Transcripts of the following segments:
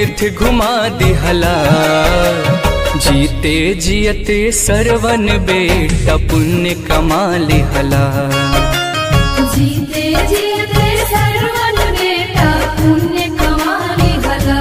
तीर्थ घुमा दिहला जीते जियते सरवन बेटा पुण्य कमा लिहला जीते जीते सर्वन बेटा पुण्य कमाने भला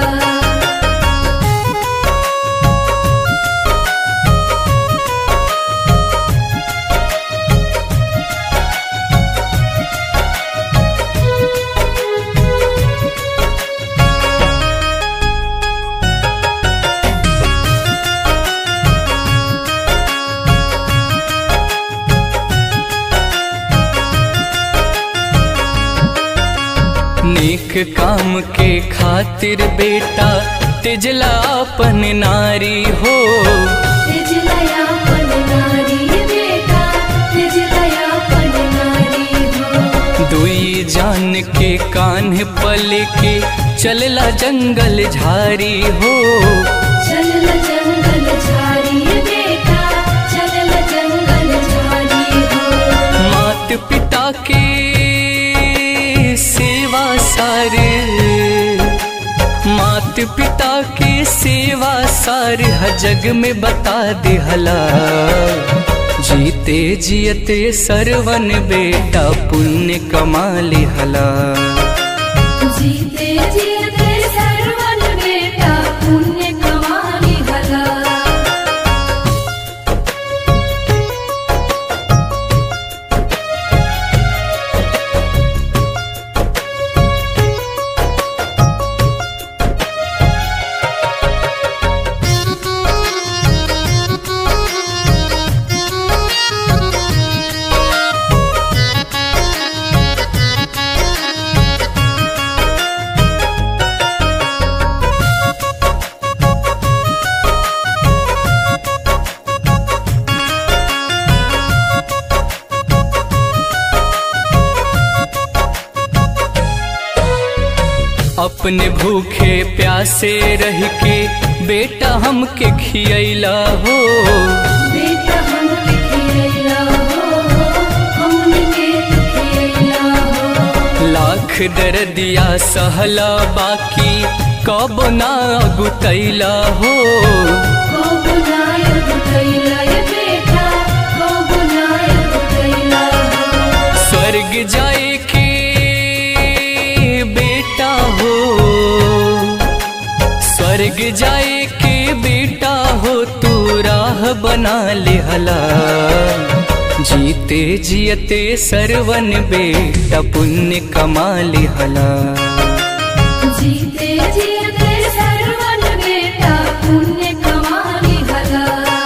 नेक काम के खातिर बेटा तिजला अपन नारी हो तिजलया पन नारी बेटा तिजलया पन नारी हो दुई जान के कान्ह पल के चलला जंगल झारी हो चलल जंगल झाड़ी बेटा चलल जंगल झाड़ी हो मात पिता के सेवा सारे मात पिता के सेवा सार ह जग में बता दिहला जीते जियते सरवन बेटा पुण्य कमा लिहला जीते जीते सर्वन बेटा पुण्य कमाने भला अपने भूखे प्यासे रह के बेटा हमके खियला हो बेटा हमके खियैला हो हमके खियैला हो लाख दर्दिया सहला बाकी कब ना गुतैला हो कब नायक कैला ये बेटा कब नायक कैला हो स्वर्ग जाए के बेटा हो स्वर्ग जाए के बेटा हो तू राह बना लिहला जीते जियते सरवन बेटा पुण्य कमा लिहला जीते जीते सर्वन बेटा पुण्य कमाने भला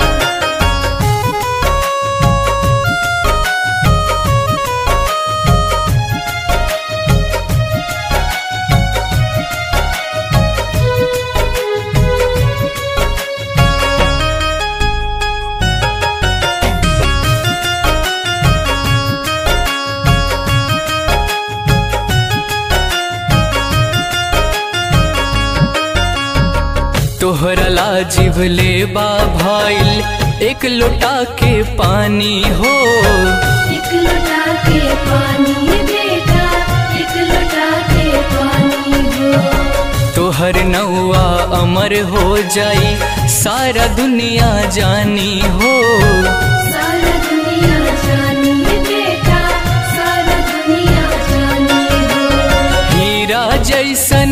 तोहरा लाजिब ले बा भाईल एक लोटा के पानी हो एक लोटा के पानी बेटा एक लोटा के पानी हो तोहर नौआ अमर हो जाई सारा दुनिया जानी हो सारा दुनिया जानी बेटा सारा दुनिया जानी हो हीरा जैसन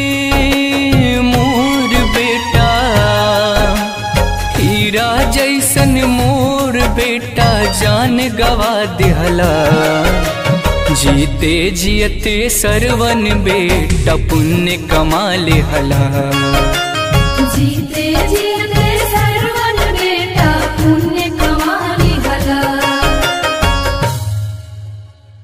मोर बेटा हीरा जैसन मोर बेटा जान गवा दिहला जीते जियते सरवन बेटा पुण्य कमा लिहला